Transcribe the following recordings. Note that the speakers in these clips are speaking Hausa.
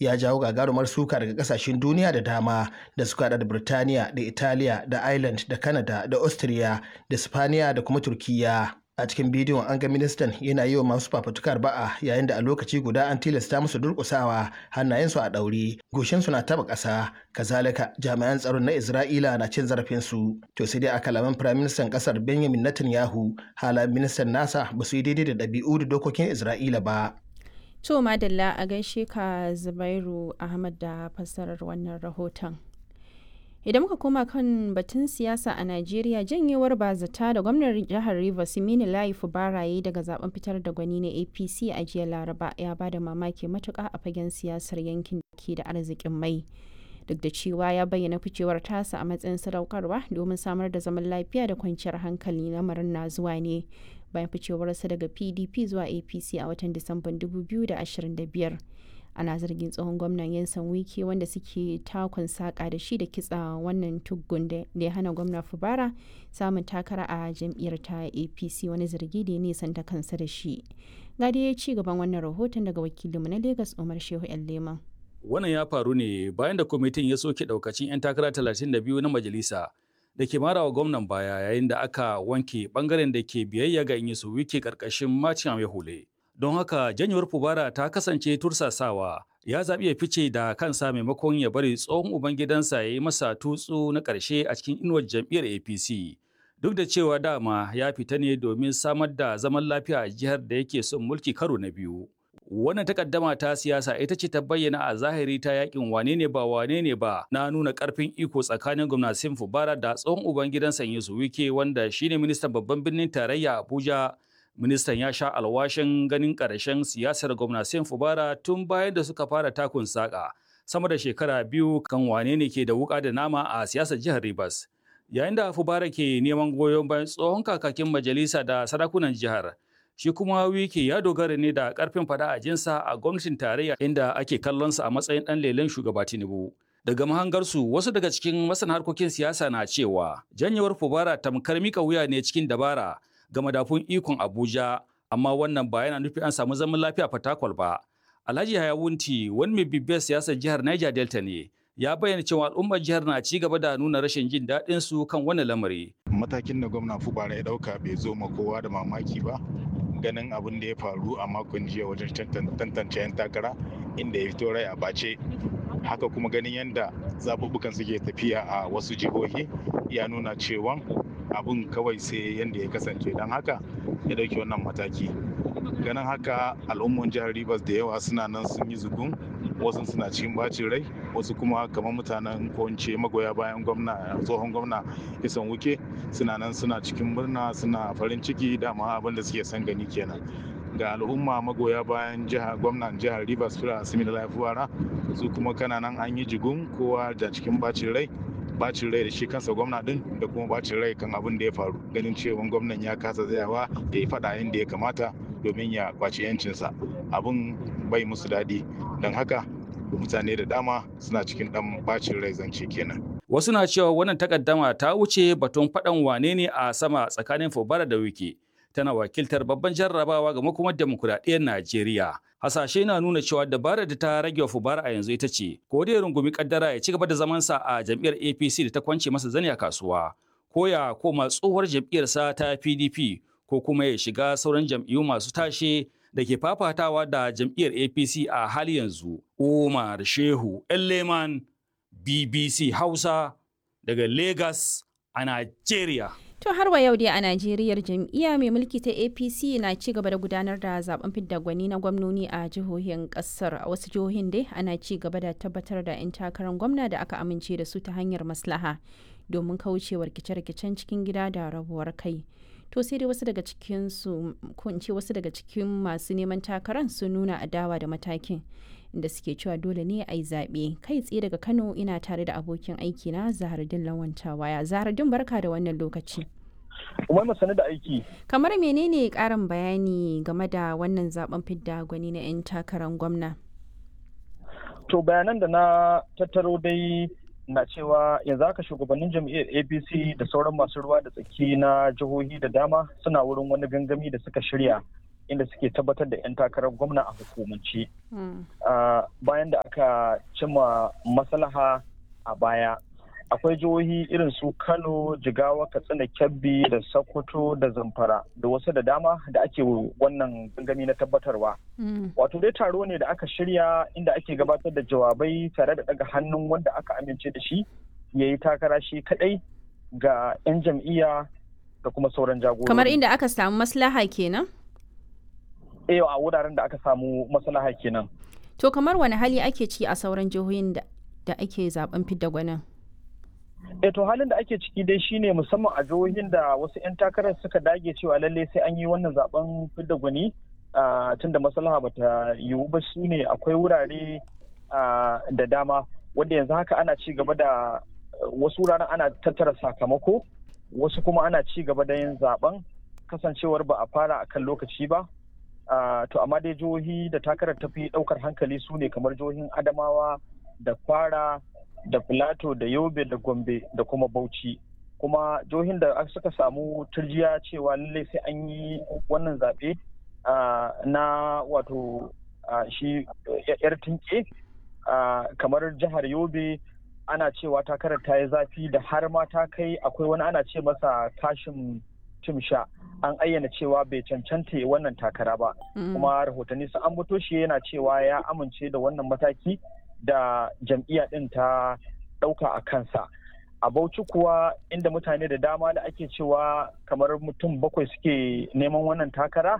ya jawo gagarumar suka daga kasashen duniya da dama da suka da Birtaniya da Italiya da Ireland da Canada da Austria da Spaniya da kuma Turkiyya. a cikin bidiyon an ga ministan yana yi wa masu fafutukar ba'a yayin da a lokaci guda an tilasta musu durƙusawa hannayensu a ɗaure goshinsu na taba ƙasa kazalika jami'an tsaron na isra'ila na cin zarafinsu to sai dai a kalaman firaministan ƙasar benjamin netanyahu halayen ministan nasa ba su yi daidai da ɗabi'u da dokokin isra'ila ba to madalla a gaishe ka zubairu ahmad da fassarar wannan rahoton idan muka koma kan batun siyasa a najeriya janyewar bazata da gwamnan jihar rivers mini layi baraye daga zaben fitar da gwani na apc a jiya laraba ya ba da mamaki matuka a fagen siyasar yankin da ke da arzikin mai duk da cewa ya bayyana ficewar tasa a matsayin sadaukarwa domin samar da zaman lafiya da kwanciyar hankali lamarin na zuwa ne bayan ficewarsa daga pdp zuwa apc a watan disamban 2025 ana zargin tsohon gwamnan yansan wiki wanda suke takun saka da shi da kitsa wannan tuggun da ya hana gwamna fubara samun takara a jam'iyyar ta apc wani zargi da ya nisan ta kansa da shi gadi ya ci gaban wannan rahoton daga wakilinmu na lagos umar shehu yan leman wannan ya faru ne bayan da kwamitin ya soke daukacin 'yan takara 32 na majalisa da ke marawa gwamnan baya yayin da aka wanke bangaren da ke biyayya ga inyisu wiki karkashin macin ya hule. don haka janyewar fubara ta kasance tursasawa ya zaɓi ya fice da kansa maimakon ya bari tsohon ubangidansa ya yi masa tutsu na ƙarshe a cikin inuwar jam'iyyar apc duk da cewa dama ya fita ne domin samar da zaman lafiya a jihar da yake son mulki karo na biyu wannan takaddama ta siyasa ita ce ta bayyana a zahiri ta yakin wane ne ba wane ne ba na nuna karfin iko tsakanin gwamnatin fubara da tsohon ubangidansa yusu wike wanda shine ministan babban birnin tarayya abuja ministan ya sha alwashin ganin ƙarshen siyasar gwamnatin fubara tun bayan da suka fara takun saƙa sama da shekara biyu kan wane ne ke da wuƙa da nama a siyasar jihar rivers yayin da fubara ke neman goyon bayan tsohon kakakin majalisa da sarakunan jihar shi kuma wiki ya dogara ne da ƙarfin fada a jinsa a gwamnatin tarayya inda ake kallonsa a matsayin ɗan lelen shugaba tinubu daga mahangarsu wasu daga cikin masana harkokin siyasa na cewa janyewar fubara tamkar mika wuya ne cikin dabara ga madafun ikon Abuja, amma wannan ba yana nufi an samu zaman lafiya fatakwal ba. Alhaji Hayawunti, wani mai bibiyar siyasar jihar Niger Delta ne, ya bayyana cewa al'ummar jihar na ci gaba da nuna rashin jin daɗin su kan wannan lamari. Matakin da gwamna Fubara ya ɗauka bai zo ma kowa da mamaki ba. Ganin abin da ya faru a makon jiya wajen tantance 'yan takara inda ya fito rai a bace haka kuma ganin yadda zaɓuɓɓukan suke tafiya a wasu jihohi ya nuna cewa abun kawai sai yadda ya kasance don haka ya ɗauki wannan mataki ganin haka al'umman jihar rivers da yawa suna nan sun yi zugun wasu suna cikin bacin rai wasu kuma kamar mutanen kowace magoya bayan gwamna tsohon gwamna isan wuke suna nan suna cikin murna suna farin ciki dama abin da suke son gani kenan ga al'umma magoya bayan jihar gwamnan jihar rivers fira simi da lafiya su kuma kana nan an yi jigun kowa da cikin bacin rai bacin rai da shi kansa gwamna din da kuma bacin rai kan abin da ya faru ganin cewa gwamnan ya kasa tsayawa ya yi faɗa inda ya kamata domin ya kwaci yancinsa abin bai musu daɗi don haka mutane da dama suna cikin ɗan bacin rai zance kenan wasu na cewa wannan takaddama ta wuce batun faɗan wane ne a sama tsakanin fubara da wiki tana wakiltar babban jarrabawa ga makomar demokuraɗiyyar Najeriya. Hasashe na nuna cewa dabarar da ta rage wa Fubara a yanzu ita ce, ko da ya rungumi kaddara ya ci gaba da zamansa a jam'iyyar APC da ta kwance masa zani a kasuwa, ko ya koma tsohuwar jam'iyyarsa ta PDP, ko kuma ya shiga sauran jam'iyyu masu tashe da ke fafatawa da jam'iyyar APC a hali yanzu. Umar Shehu Elleman, BBC Hausa, daga Lagos a Najeriya. To har wa yau dai a Najeriya jam'iyya mai mulki ta APC na ci gaba da gudanar da zaben fidda gwani na gwamnoni a jihohin kasar a wasu jihohin dai ana ci gaba da tabbatar da 'yan takarar gwamna da aka amince da su ta hanyar maslaha domin kaucewa rikice-rikicen cikin gida da rabuwar kai. To sai dai wasu daga cikin su ko in ce wasu daga cikin masu neman takarar sun nuna adawa da matakin inda suke cewa dole ne a yi zaɓe kai tsaye daga Kano ina tare da abokin aiki na Zahardin Lawanta waya. Zahardin barka da wannan lokaci. Umar masani da aiki. Kamar menene ƙarin bayani game da wannan zaben fidda gwani na 'yan takarar gwamna? To bayanan da na tattaro dai na cewa yanzu haka shugabannin jam'iyyar apc da sauran masu ruwa da tsaki na jihohi da dama suna wurin wani gangami da suka shirya inda suke tabbatar da 'yan takarar gwamna a hukumance bayan da aka cimma maslaha a baya akwai jihohi irin su kano jigawa katsina kebbi da sokoto da zamfara da wasu da dama da ake wannan gangami na tabbatarwa wato dai taro ne da aka shirya inda ake gabatar da jawabai tare da daga hannun wanda aka amince da shi ya yi takara shi kadai ga 'yan jam'iyya da kuma sauran jagorori kamar inda aka samu maslaha kenan eh a wuraren da aka samu maslaha kenan to kamar wani hali ake ci a sauran jihohin da ake zaben fidda gwanin e to halin da ake ciki dai shine musamman a jihohin da wasu 'yan takarar suka dage cewa lalle sai an yi wannan zaben fidda gwani tun da maslaha bata yiwu ba su ne akwai wurare da dama wanda yanzu haka ana ci gaba da wasu wuraren ana tattara sakamako wasu kuma ana ci gaba da yin zaben kasancewar ba a fara akan lokaci ba to amma dai jihohi da takarar tafi daukar hankali su ne kamar jihohin adamawa da kwara da filato da yobe da gombe da kuma bauchi kuma jihohin da suka samu turjiya cewa lallai sai an yi wannan zaɓe na wato shi yar tinke kamar jihar yobe ana cewa takarar ta yi zafi da har ma ta kai akwai wani ana ce masa kashin timsha an ayyana cewa bai cancanta wannan takara ba kuma rahotanni sun ambato shi yana cewa ya amince da wannan mataki da jam'iyya ɗin ta ɗauka a kansa a bauchi kuwa inda mutane da dama da ake cewa kamar mutum bakwai suke neman wannan takara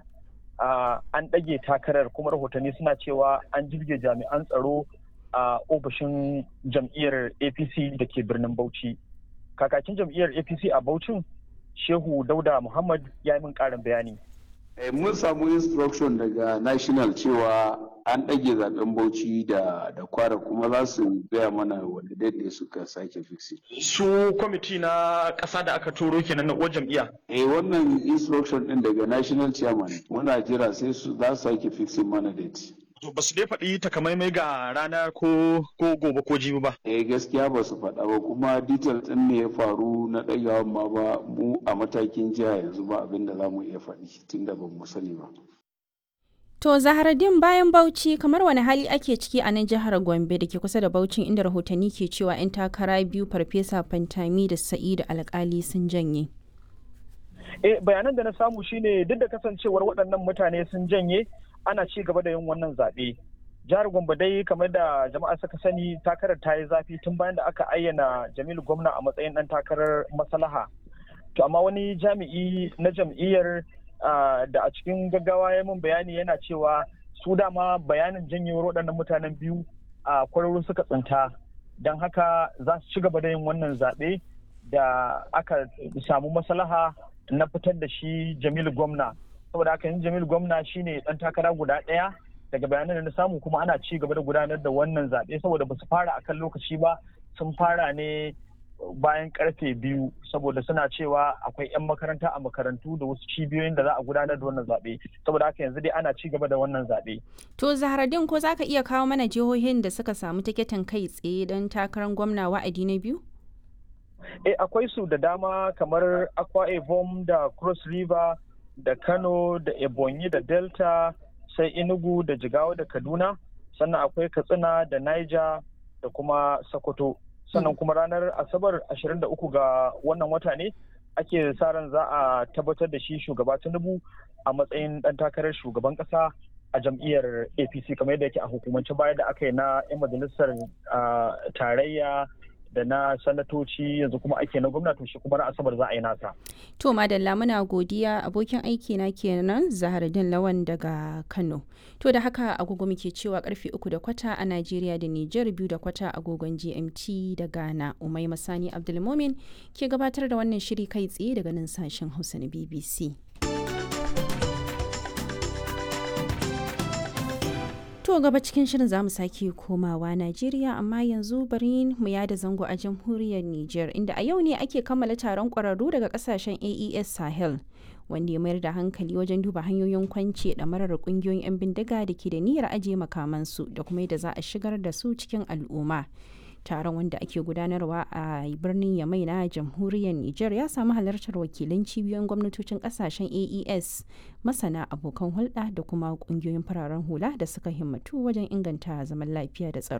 an ɗage takarar kuma rahotanni suna cewa an jirge jami'an tsaro a ofishin jam'iyyar apc da ke birnin bauchi kakakin jam'iyyar apc a bauchin shehu dauda muhammad ya yi min ƙarin bayani mun samu instruction daga national cewa an ɗage zaben bauchi da da kwara kuma za su gaya mana wanda daidai suka sake fixi. su kwamiti na ƙasa da aka turo kenan na uwar jam'iyya eh wannan instruction din daga national chairman muna jira sai su za su sake fixing mana date to ba su dai faɗi takamaimai ga rana ko ko gobe ko jibi ba eh gaskiya ba su faɗa ba kuma detail ɗin ne ya faru na ɗagawan ma ba mu a matakin jiha yanzu ba abin da za mu iya faɗi tunda ba mu sani ba To Zaharaddin bayan Bauchi kamar wani hali ake ciki a nan jihar Gombe da ke kusa da Bauchin inda rahotanni ke cewa 'yan takara biyu Farfesa Fantami da Sa'idu Alkali sun janye. Eh bayanan da na samu shine duk da kasancewar waɗannan mutane sun janye ana ci gaba da yin wannan zaɓe. Jihar Gombe dai kamar da jama'a suka sani takarar ta yi zafi tun bayan da aka ayyana Jamilu Gwamna a matsayin ɗan takarar maslaha. To amma wani jami'i na jam'iyyar da a cikin gaggawa ya min bayani yana cewa su dama bayanin janyewar waɗannan mutanen biyu a kwararru suka tsinta don haka za su ci gaba da yin wannan zaɓe da aka samu maslaha na fitar da shi jamilu gwamna saboda haka yin jamilu gwamna shine ɗan takara guda ɗaya daga bayanan da na samu kuma ana ci gaba da gudanar da wannan zaɓe saboda ba su fara akan lokaci ba sun fara ne bayan karfe biyu saboda suna cewa akwai 'yan makaranta a makarantu da wasu cibiyoyin da za a gudanar da wannan zaɓe saboda haka yanzu dai ana ci gaba da wannan zaɓe. To Zaharaddin ko za ka iya kawo mana jihohin da suka samu tiketin kai tsaye don takarar gwamna wa'adi na biyu? Eh akwai su da dama kamar Akwa Ibom da Cross River da Kano da Ebonyi da Delta sai Enugu da Jigawa da Kaduna sannan akwai Katsina da Niger da kuma Sokoto. sannan kuma ranar asabar 23 ga wannan wata ne ake sa ran za a tabbatar da shi shugaba tinubu a matsayin dan takarar shugaban kasa a jam'iyyar apc kamar yadda yake a hukumance baya da aka yi na 'yan majalisar tarayya da na sanatoci yanzu kuma ake na gwamnati shi kuma na asabar za a yi nasa. To madalla muna godiya abokin aiki na kenan Zaharaddin Lawan daga Kano. To da haka agogo muke cewa karfe uku da kwata a Najeriya da Nijar biyu da kwata agogon GMT da Ghana. Umai Masani Abdulmomin ke gabatar da wannan shiri kai tsaye daga nan sashen Hausa na BBC. To gaba cikin shirin zamu sake komawa Najeriya amma yanzu bari mu yada zango a jamhuriyar Nijar inda a yau ne ake kammala taron ƙwararru daga kasashen AES Sahel wanda ya mayar da hankali wajen duba hanyoyin kwance da marar ƙungiyoyin 'yan bindiga da ke da niyyar ajiye makamansu da kuma yadda za a shigar da su cikin al'umma. taron wanda ake gudanarwa a birnin yamai na jamhuriyar niger ya samu halartar wakilan cibiyoyin gwamnatocin kasashen aes masana abokan hulɗa da kuma ƙungiyoyin fararen hula da suka himmatu wajen inganta zaman lafiya da tsaro